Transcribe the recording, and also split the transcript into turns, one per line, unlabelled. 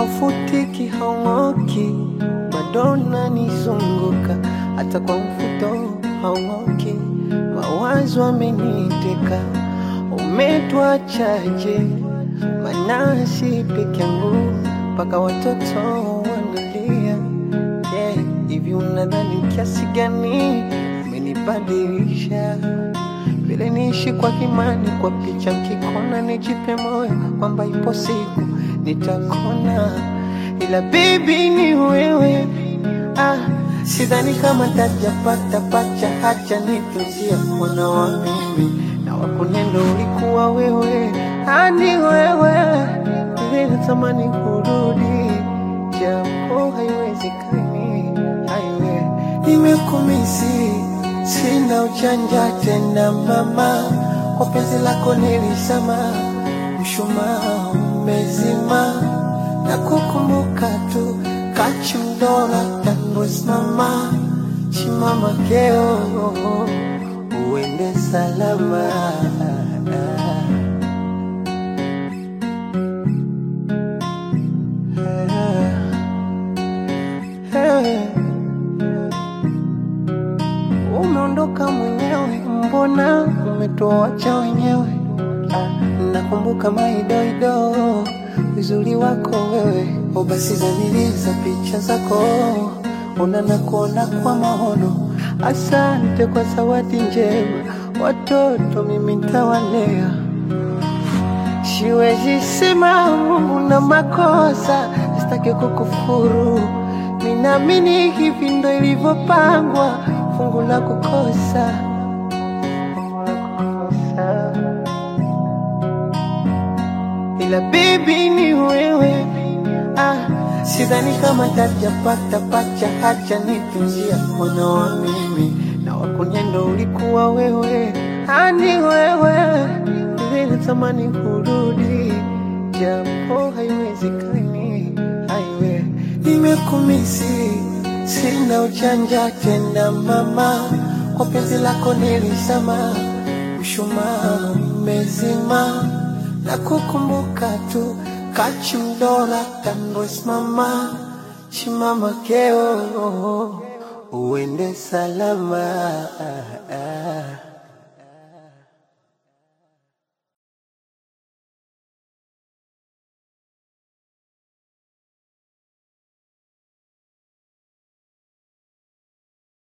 haufutiki, haung'oki, bado unanizunguka, hata kwa mfuto haung'oki, mawazo ameniteka, umetuachaje? Manasi peke yangu mpaka watoto wanalia. Yeah, hivi unadhani kiasi gani umenibadilisha? Vile niishi kwa kimani, kwa picha mkikona, nijipe moyo kwamba ipo siku nitakona, ila bibi ni wewe. Ah, sidhani kama tajapata pacha, hacha nitunzia mwana wa mimi na wakunendo ulikuwa wewe, ani wewe vile natamani kurudi, japo haiwezekani. Aiwe, nimekumisi, sina uchanja tena mama, kwa penzi lako nilisema, mshumaa umezima, na kukumbuka tu kachimdola tandosimama chimama keo uende salama Umeondoka mwenyewe, mbona umetuacha wenyewe? Ah, Nakumbuka maidoido uzuri wako wewe, o basi zaniliza picha zako, ona na kuona kwa maono. Asante kwa zawadi njema, watoto mimi ntawalea. Siwezi sema Mungu na makosa, sitaki kukufuru. Ninaamini hivi ndo ilivyopangwa, fungu la kukosa, fungu la kukosa. Ila bibi ni wewe, ah, sidhani kama tajapata pacha, hacha nitunzia mwana wa mimi na wakunyendo ulikuwa wewe, ani wewe vile natamani kurudi, japo haiwezekani. Aiwe, nimekumisi, sina uchanja tena mama, kwa penzi lako nilisema, mshumaa umezima, na kukumbuka tu kachimdola tandosimama chimama keo uende salama